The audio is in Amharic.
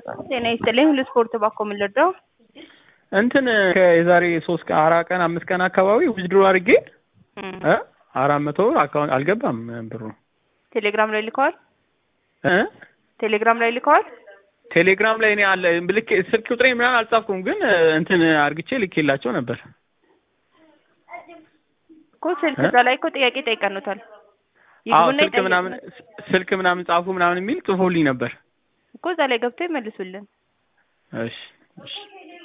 ጤና ይስጥልኝ ሁሉ ስፖርት ባኮ የምንለዳው እንትን ከየዛሬ ሶስት ቀን አራት ቀን አምስት ቀን አካባቢ ዊዝድሮ አድርጌ እ አራት መቶ ብር አካውንት አልገባም ብሩ ቴሌግራም ላይ ልከዋል። እ ቴሌግራም ላይ ልከዋል። ቴሌግራም ላይ እኔ አለ ልኬ ስልክ ቁጥሬ ምናምን አልጻፍኩም፣ ግን እንትን አርግቼ ልኬላቸው ነበር እኮ ስልክ እዛ ላይ እኮ ጥያቄ ጠይቀኑታል። አዎ ይግቡና ስልክ ምናምን ስልክ ምናምን ጻፉ ምናምን የሚል ጽፎልኝ ነበር። እኮ እዛ ላይ ገብቶ ይመልሱልን። እሺ እሺ